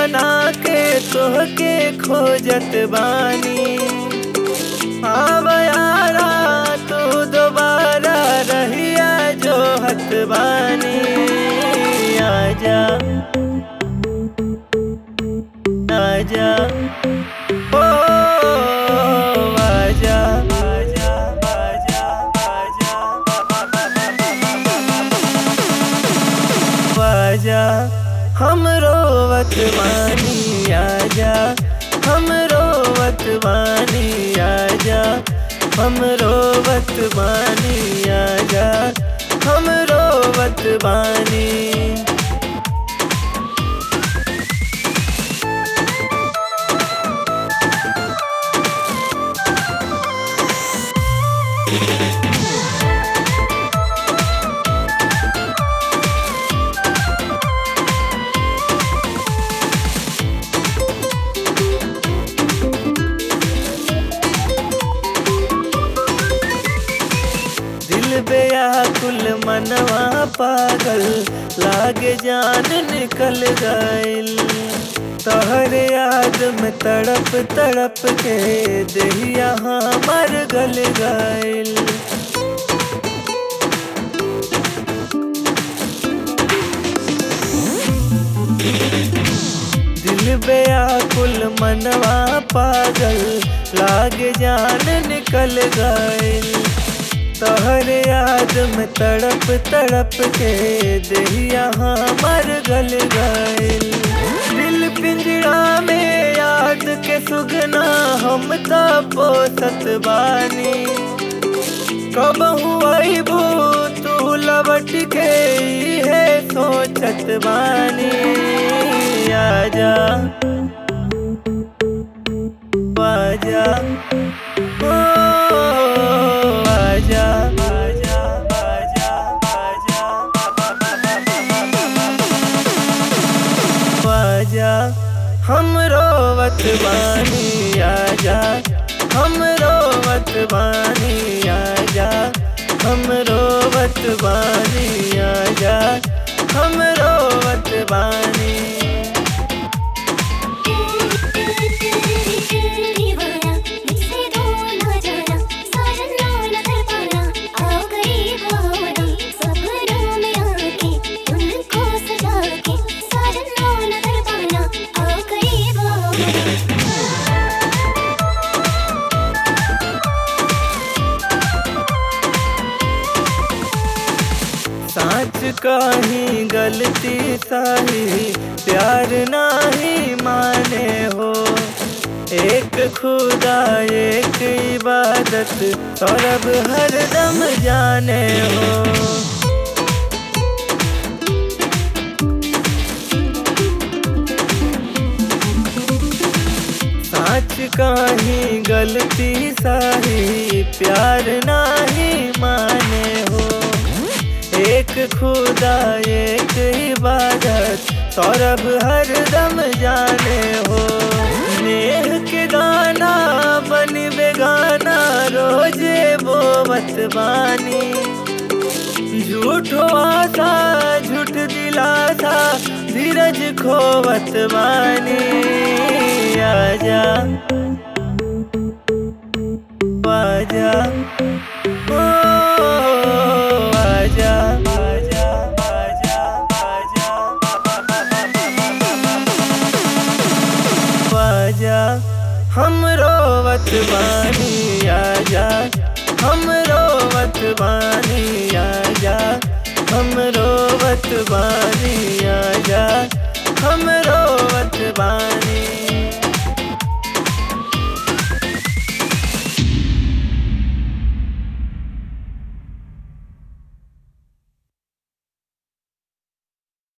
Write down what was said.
बना के तोहके खोजत बानी आव यारा तू दोबारा रहिया जो हत बानी आजा आजा ओ आजा आजा आजा आजा आजा हम रोवत मानी आजा हम रोवत मानी आजा हम रोवत मानी आजा हम रोवत बानी दिल बेयाकुल मनवा पागल लागे जान निकल गइल तोहर याद में तड़प तड़प के देहिया हमर गल गइल दिल बेयाकुल मनवा पागल लागे जान निकल गइल तोहर याद में तड़प तड़प के देहिया हमर गल गइल दिल पिंजरा में याद के सुगना हम त पोसत बानी कब हुई भू तू लबट के है सोचत बानी आजा आजा ओ आजा आजा आजा आजा आजा हम रोवत बानी आजा हम रोवत बानी आजा हम रोवत बानी आजा हम रोवत बानी दीवाना मुझसे दूर ना जाना साजन ना कर पाना आओ करीब आओ सपनों में आके तुमको सजा के साजन ना कर पाना आओ करीब आओ साच काही गलती साही प्यार नाही माने हो एक खुदा एक इबादत सौरभ हरदम जाने हो साच काही गलती साही प्यार नाही माने हो एक खुदा एक इबादत सौरभ हरदम जाने हो नेह के गाना बन बेगाना रोजे बोवत बानी झूठो आशा झूठ दिलासा धीरज खोवत बानी आजा आजा ओ आजा आजा आजा आजा आजा हम रोवत बानी आजा हम रोवत बानी आजा हम रोवत बानी आजा